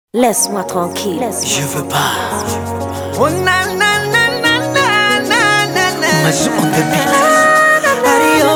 Laisse-moi tranquille. Je veux pas. Oh na na na na na na na na. Mazu on the beat. Adio.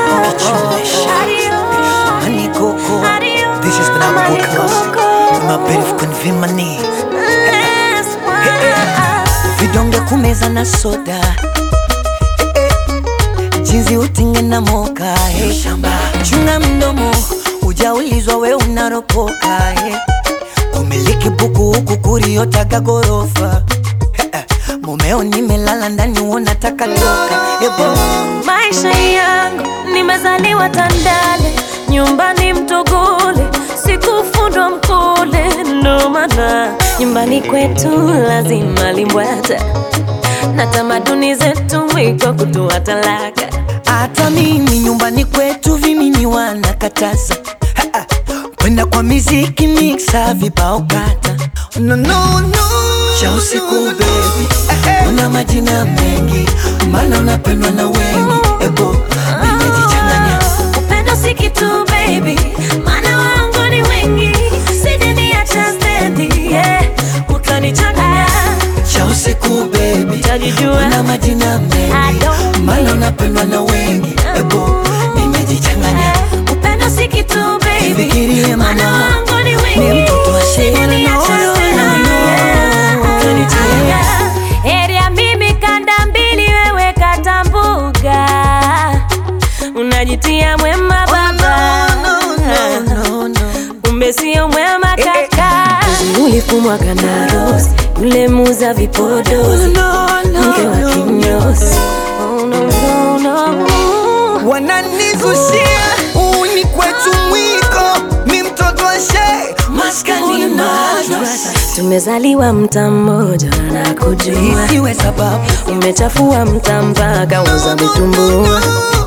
Adio. Honey Coco. Adio. This is Banana Honey Podcast. Coco. My bed of convimani. Laisse-moi. Vidonge kumeza na soda. Eh, eh. Jinsi utinge na moka. eh. Chunga mdomo. Ujaulizwa we unaropoka. eh. Kumiliki buku huku kuriotaga gorofa. Eh, eh. Mumeo nimelala ndani unataka toka. Ebo. Maisha yangu nimezaliwa Tandale, nyumbani Mtogole, sikufundwa Mkole, ndo maana nyumbani kwetu lazima limbwata na tamaduni zetu mwiko kutoa talaka. Hata mimi nyumbani kwetu vimini wanakataza Ha, ha. kwenda kwa miziki mixa vibao kata no, no, no. cha usiku bebi una majina mengi maana unapendwa na wengi ebo nimejichanganya Upendo si kitu baby, maana wangu ni wengi, sijaniacha stendi, yeah, utanichanganya cha usiku bebi Utajijua. una majina I mengi don't maana unapendwa na wengi ebo nimejichanganya Upendo si kitu baby, Nifikirie maana mama, wangu ni ni wengi, mtoto wa shida, sijaniacha no, no, stendi, no, no. yeah, utanichanganya. Heri ya mimi kanda mbili, wewe kata mbuga, unajitia mwema baba no, no, no, no. kumbe sio mwema kaka. Ulifumwa kana rose, yule muza vipodozi, mke wa kinyozi. Oh, no, no, no. wananizushia uni kwetu mwiko mi mtoto wa shee maskani madrasa Tumezaliwa mta mmoja na kujua, isiwe sababu umechafua mta mpaka uza vitumbua.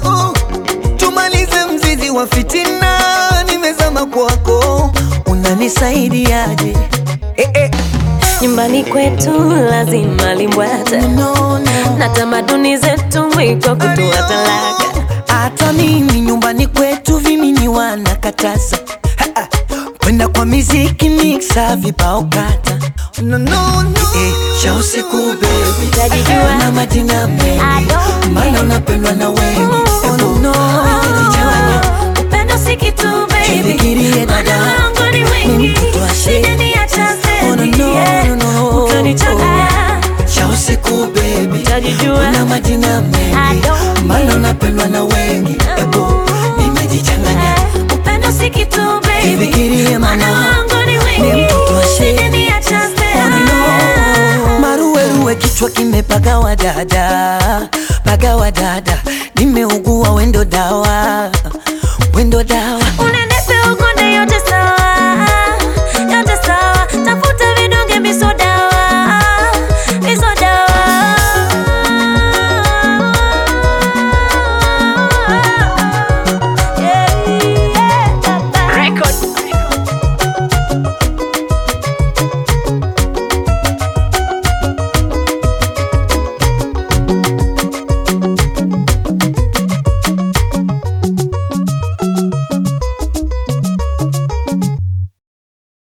tumalize mzizi wa fitina nimezama kwako unanisaidiaje eh, eh. Nyumbani kwetu lazima limbwata no, no. na tamaduni zetu mwiko kutoa talaka. hata mimi nyumbani kwetu vimini wanakataza Ha, ha. kwenda kwa miziki mixa vibao kata no, no, no. Eh, cha usiku bebi Utajijua. na majina I mengi don't maana unapendwa na wengi Ebu, nimejichanganya. Upendo si kitu baby, Jifikirie maana dada. wangu ni Ni wengi, mtoto wa shee. sijaniacha Oh, no, stendi, no, yeah, no, no. utanichanganya. cha usiku bebi Utajijua. na majina I mengi don't maana unapendwa na wengi Ebu, nimejichanganya Upendo si kitu baby, Jifikirie maana mama. wangu ni Ni wengi, mtoto wa shee. sijaniacha stendi, yeah. maruweruwe kichwa kimepagawa dada pagawa dada nimeugua wendo dawa